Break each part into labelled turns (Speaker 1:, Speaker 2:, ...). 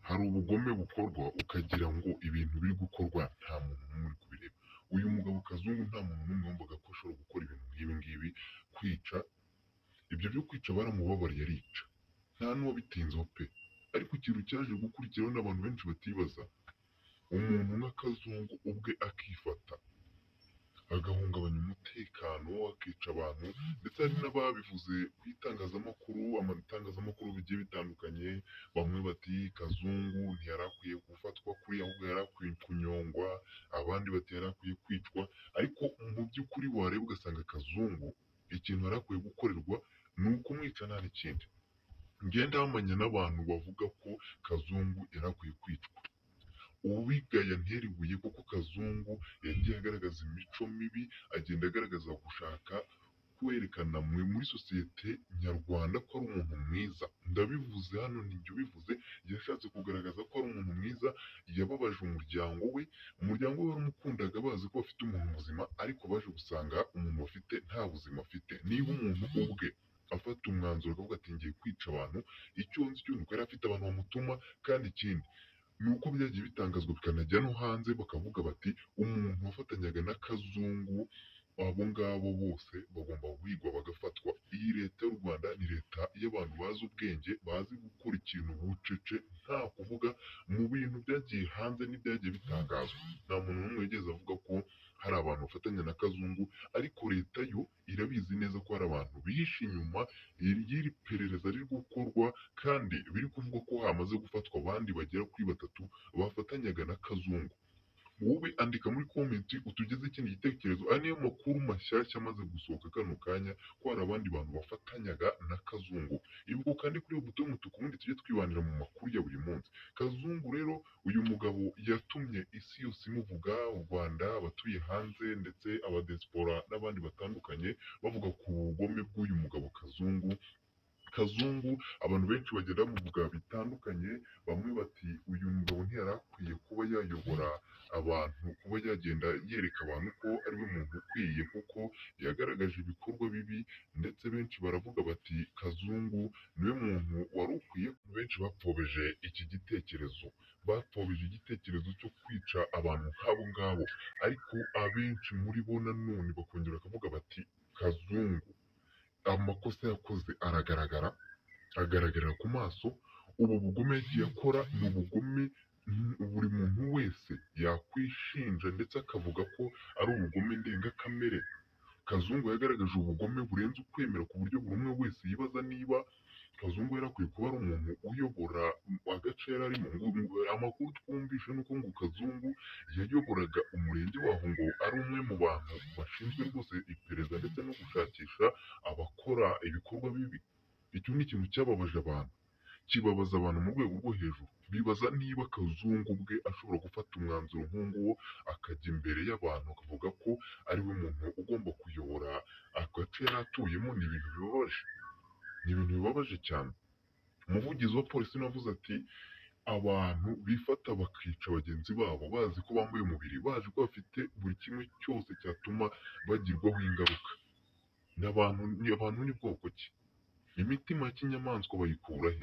Speaker 1: hari ubugome bukorwa ukagira ngo ibintu biri gukorwa nta muntu n'umwe uri kubireba, uyu mugabo Kazungu nta muntu n'umwe wumvaga ko ashobora gukora ibintu nk'ibi ngibi, kwica, ibyo byo kwica baramubabariye arica, nta n'uwabitinzeho pe, ariko ikintu cyaje gukurikiraho n'abantu benshi batibaza, umuntu nka Kazungu ubwe akifata, agahungabanya umutekano, akica abantu ndetse hari n'ababivuze ku itangazamakuru, amatangazamakuru bigiye bitandukanye, bamwe bati Kazungu ntiyari akwiye gufatwa kuriya ahubwo yari akwiye kunyongwa, abandi bati yari akwiye kwicwa, ariko mu by'ukuri wareba ugasanga Kazungu ikintu yari akwiye gukorerwa ni ukumwica nta n'ikindi, ngenda bamenya n'abantu bavuga ko Kazungu yari akwiye kwicwa, uwigaya ntera ibuye kuko Kazungu yagiye agaragaza imico mibi, agenda agaragaza gushaka kwerekana mwe muri sosiyete nyarwanda ko ari umuntu mwiza, ndabivuze hano ninjye ubivuze, yashatse kugaragaza ko ari umuntu mwiza, yababaje umuryango we, umuryango we waramukundaga bazi ko bafite umuntu muzima, ariko baje gusanga umuntu bafite nta buzima afite, niba umuntu ubwe afata umwanzuro akavuga ati ngiye kwica abantu, icyo nzi cyo ni uko yari afite abantu bamutuma, kandi ikindi ni uko byagiye bitangazwa bikanajya no hanze, bakavuga bati umuntu wafatanyaga na Kazungu, abo ngabo bose bagomba guhigwa bagafatwa, iyi leta y'u Rwanda ni leta y'abantu bazi ubwenge, bazi gukora ikintu bucece, nta kuvuga, mu bintu byagiye hanze n'ibyagiye bitangazwa, nta muntu n'umwe wigeze avuga ko hari abantu bafatanya na Kazungu, ariko leta yo irabizi neza ko hari abantu bihishe inyuma y'iri perereza riri gukorwa, kandi biri kuvugwa ko hamaze gufatwa abandi bagera kuri batatu bafatanyaga na Kazungu. Wowe andika muri komenti utugezeho ikindi gitekerezo, aya niyo makuru mashyashya amaze gusohoka kano kanya ko hari abandi bantu bafatanyaga na Kazungu. Ibuka ukande kuri iyo buto y'umutuku ubundi tujye twibanira mu makuru ya buri munsi. Kazungu rero uyu mugabo yatumye isi yose imuvuga, u Rwanda, abatuye hanze ndetse abadesipora n'abandi batandukanye bavuga ku bugome bw'uyu mugabo Kazungu. Kazungu abantu benshi bagenda bamuvuga bitandukanye, bamwe bati uyu mugabo ntiyari akwiye kuba yayobora abantu, kuba yagenda yereka abantu ko ari we muntu ukwiye kuko yagaragaje ibikorwa bibi, ndetse benshi baravuga bati Kazungu niwe muntu wari ukwiye, benshi bapfobeje iki gitekerezo, bapfobeje igitekerezo cyo kwica abantu nk'abo ngabo, ariko abenshi muri bo nanone bakongera bakavuga bati Kazungu amakosa yakoze aragaragara, agaragarira ku maso, ubu bugome yagiye akora ni ubugome mm, buri muntu wese yakwishinja ndetse akavuga ko ari ubugome ndengakamere. Kazungu yagaragaje ubugome burenze ukwemera ku buryo buri umwe wese yibaza niba Kazungu yari akwiye kuba ari umuntu uyobora agace yari arimo. Ngo- Amakuru twumvishe ni uko ngo Kazungu yayoboraga umurenge waho ngo ari umwe mu bantu bashinzwe rwose iperereza ndetse no gushakisha abakora ibikorwa bibi. Icyo ni ikintu cyababaje abantu, kibabaza abantu mu rwego rwo hejuru. Bibaza niba Kazungu ubwe ashobora gufata umwanzuro nk'uwo akajya imbere y'abantu akavuga ko ari we muntu ugomba kuyobora agace yari atuyemo, ni ibintu bibabaje ni ibintu bibabaje cyane. Umuvugizi wa polisi navuze ati abantu bifata bakica bagenzi babo bazi ko bambaye umubiri, bazi ko bafite buri kimwe cyose cyatuma bagirwaho ingaruka. Ni abantu ni abantu n'ubwoko ki? Imitima ya kinyamaswa bayikura he?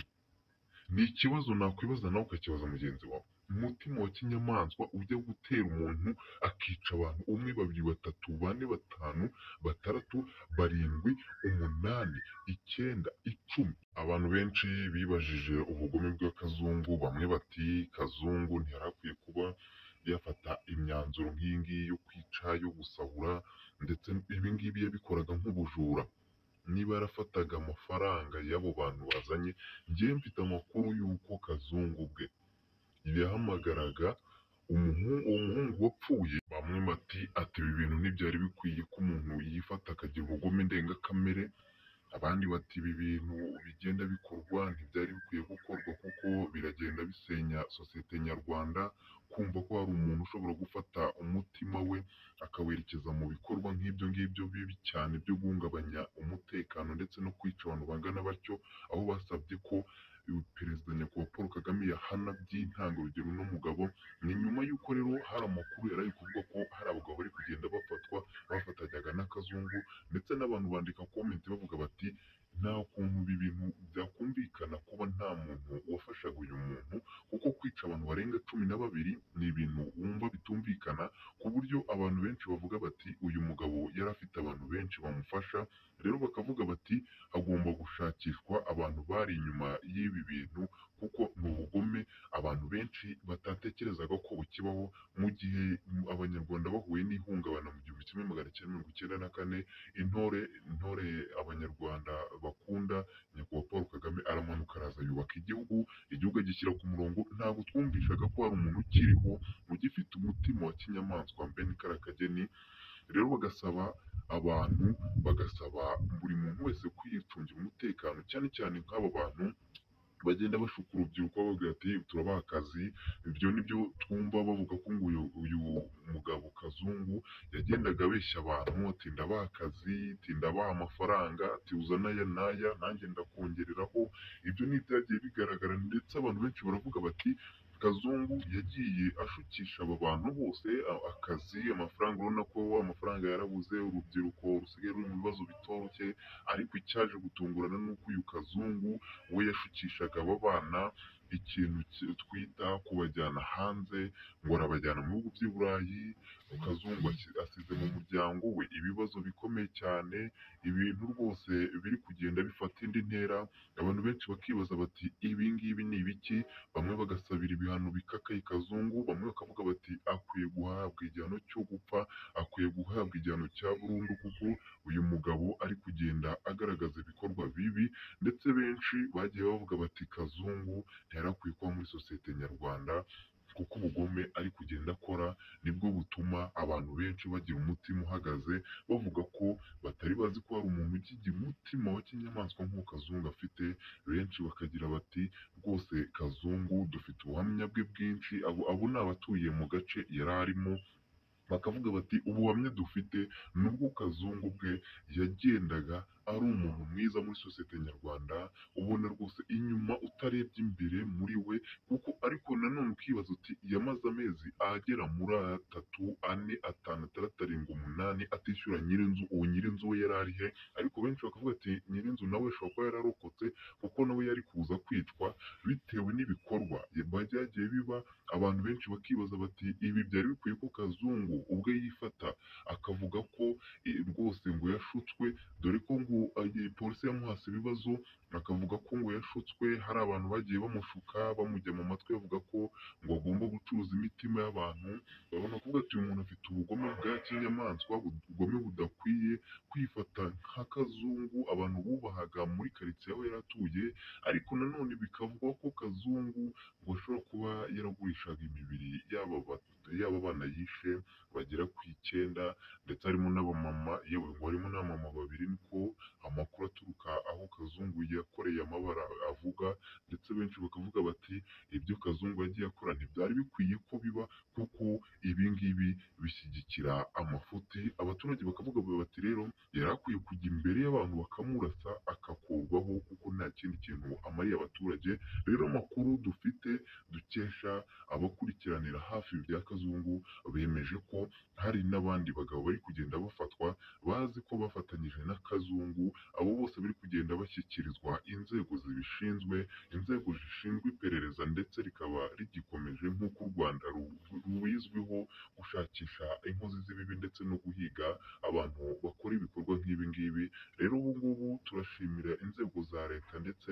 Speaker 1: Ni ikibazo nakwibaza nawe ukakibaza mugenzi wawe. Umutima wa kinyamaswa ujya gutera umuntu akica abantu umwe, babiri, batatu, bane, batanu, batandatu, barindwi, umunani, icyenda, icumi. Abantu benshi bibajije ubugome bw'akazungu, bamwe bati Kazungu ntiyari akwiye kuba yafata imyanzuro nk'iyi ngiyi yo kwica, yo gusahura, ndetse ibi ngibi yabikoraga nk'ubujura. Niba yarafataga amafaranga y'abo bantu bazanye, njyewe mfite amakuru y'uko Kazungu ubwe yahamagaraga umuhungu, uwo muhungu wapfuye, bamwe bati ati ibi bintu ntibyari bikwiye ko umuntu yifata akagira ubugome ndengakamere, abandi bati ibi bintu bigenda bikorwa ntibyari bikwiye gukorwa kuko biragenda bisenya sosiyete nyarwanda, kumva ko hari umuntu ushobora gufata umutima we akawerekeza mu bikorwa nk'ibyo ngibyo bibi cyane byo guhungabanya umutekano ndetse no kwica abantu bangana batyo, aho basabye ko uyu perezida nyakubahwa Paul Kagame yahana by'intangarugero uno mugabo, ni nyuma y'uko rero hari amakuru yari ari kuvuga ko hari abagabo bari kugenda bafatwa bafatanyaga n'akazungu, ndetse n'abantu bandika komenti bavuga bati nta kuntu ibi bintu byakumvikana kuba nta muntu wafashaga uyu muntu kuko kwica abantu barenga cumi na babiri ni ibintu wumva bitumvikana ku buryo abantu benshi bavuga bati uyu mugabo yari afite abantu benshi bamufasha rero bakavuga bati hagomba gushakishwa abantu bari inyuma y'ibi bintu kuko ni ubugome abantu benshi batatekerezaga ko bukibaho mu gihe abanyarwanda bahuye n'ihungabana mu gihumbi kimwe magana cyenda mirongo icyenda na kane intore intore abanyarwanda bakunda nyakubahwa paul kagame aramanuka araza yubaka igihugu igihugu agishyira ku murongo ntabwo twumvishaga ko hari umuntu ukiriho mu gifite umutima wa kinyamaswa mbene karakageni rero bagasaba abantu bagasaba buri muntu wese kwicungira umutekano cyane cyane nk'abo bantu bagenda bashuka urubyiruko bavuga ati turabaha akazi ibyo ni byo twumva bavuga ko ngo uyu uyu mugabo kazungu yagendaga abeshya abantu ati ndabaha akazi ati ndabaha amafaranga ati uza n'aya n'aya nanjye ndakongereraho ibyo ni ibyagiye bigaragara ndetse abantu benshi baravuga bati kazungu yagiye ashukisha aba bantu bose a- akazi amafaranga urabona ko amafaranga yarabuze urubyiruko rusigaye ruri mu bibazo bitoroshye ariko icyaje gutungurana ni uko uyu kazungu we yashukishaga aba bana ikintu ki- twita kubajyana hanze ngo arabajyana mu bihugu by'i burayi kazungu asi- asize mu muryango we ibibazo bikomeye cyane ibintu rwose biri kugenda bifata indi ntera abantu benshi bakibaza bati ibi ngibi ni ibiki bamwe bagasabira ibihano bikakaye kazungu bamwe bakavuga bati akwiye guhabwa igihano cyo gupfa akwiye guhabwa igihano cya burundu kuko uyu mugabo ari kugenda agaragaza ibikorwa bibi ndetse benshi bagiye bavuga bati kazungu ntiyari akwiye kuba muri sosiyete nyarwanda kuko ubugome ari kugenda akora nibwo butuma abantu benshi bagira umutima uhagaze bavuga ko batari bazi ko hari umuntu ukigira umutima wa kinyamaswa nk'uwo kazungu afite benshi bakagira bati rwose kazungu dufite ubuhamya bwe bwinshi abo abo ni abatuye mu gace yari arimo bakavuga bati ubuhamya dufite ni ubwo kazungu bwe yagendaga ari umuntu mwiza muri sosiyete nyarwanda ubona rwose inyuma utarebye imbere muri we kuko ariko nanone ukibaza uti yamaze amezi agera muri atatu ane atanu atandatu arindwi umunani atishyura nyirinzu uwo nyirinzu we yari ari he ariko benshi bakavuga ati nyirinzu nawe ashobora kuba yararokotse kuko nawe yari kuza kwicwa bitewe n'ibikorwa byagiye biba abantu benshi bakibaza bati ibi byari bikwiye ko kazungu ubwe yifata akavuga ko eh, rwose ngo yashutswe dore ko ngo eh, polisi yamuhase ibibazo akavuga ko ngo yashutswe hari abantu bagiye bamushuka bamujya mu matwi bavuga ko ngo agomba gucuruza imitima y'abantu babona kuvuga ati uyu muntu afite ubugome bwa kinyamaswa ubugome budakwiye kwifata nk'akazungu abantu bubahaga muri karitsiye aho yari atuye ariko nanone bikavugwa ko kazungu ngo ashobora kuba yaragurishaga imibiri y'aba bat- y'aba bana yishe bagera ku icyenda ndetse harimo n'abamama yewe ngo harimo n'abamama babiri niko amakuru aturuka aho kazungu yakoreye amabara avuga ndetse benshi bakavuga bati ibyo kazungu yagiye akora ntibyari bikwiye ko biba kuko ibi ngibi bishyigikira amafuti abaturage bakavuga bati rero yari akwiye kujya imbere y'abantu bakamurasa akakurwaho kuko nta kindi kintu amariye abaturage rero amakuru dufite dukesha abakurikiranira hafi ibya kazungu bemeje ko hari n'abandi bagabo bari kugenda bafatwa bazi ko bafatanyije na kazungu abo bose bari kugenda bashyikirizwa inzego zibishinzwe inzego zishinzwe iperereza ndetse rikaba rigikomeje nk'uko u rwanda ru- rubizwiho gushakisha inkozi z'ibibi ndetse no guhiga abantu bakora ibikorwa nk'ibi ngibi rero ubu ngubu turashimira inzego za leta ndetse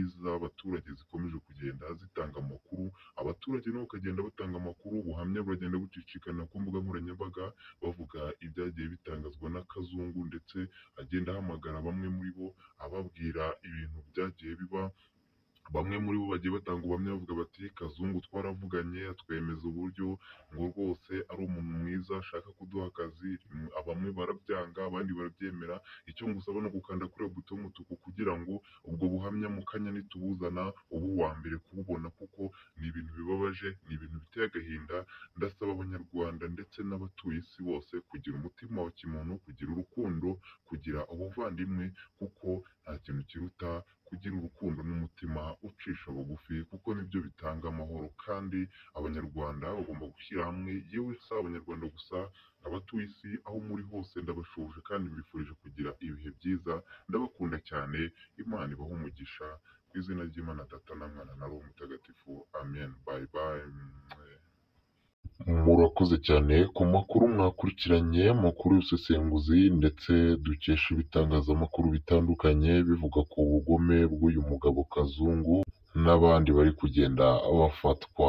Speaker 1: n'iz'abaturage zikomeje kugenda zitanga amakuru abaturage nabo bakagenda batanga amakuru ubuhamya buragenda bucicikana ku mbuga nkoranyambaga bavuga ibyagiye bitangazwa n'akazungu ndetse agenda ahamagara bamwe muri bo ababwira ibintu byagiye biba bamwe muri bo bagiye batanga ubuhamya bavuga bati kazungu twaravuganye atwemeza uburyo ngo rwose ari umuntu mwiza ashaka kuduha akazi Mm, bamwe barabyanga abandi barabyemera icyo ngusaba ni ugukanda kuri iyo buto y'umutuku kugira ngo ubwo buhamya mu kanya nitubuzana ubu wa mbere kububona kuko ni ibintu bibabaje ni ibintu biteye agahinda ndasaba abanyarwanda ndetse n'abatuye isi bose kugira umutima wa kimuntu kugira urukundo kugira ubuvandimwe kuko nta kintu kiruta kugira urukundo n'umutima ucisha bugufi kuko nibyo bitanga amahoro kandi abanyarwanda bagomba gushyira hamwe yewe si abanyarwanda gusa abatuye isi aho muri hose ndabashuje kandi mbifurije kugira ibihe byiza ndabakunda cyane imana ibahe umugisha ku izina ry'imana data na mwana na roho mutagatifu amen bye bye Murakoze cyane ku makuru mwakurikiranye, makuru y'ubusesenguzi ndetse dukesha ibitangazamakuru bitandukanye bivuga ku bugome bw'uyu mugabo Kazungu n'abandi bari kugenda bafatwa.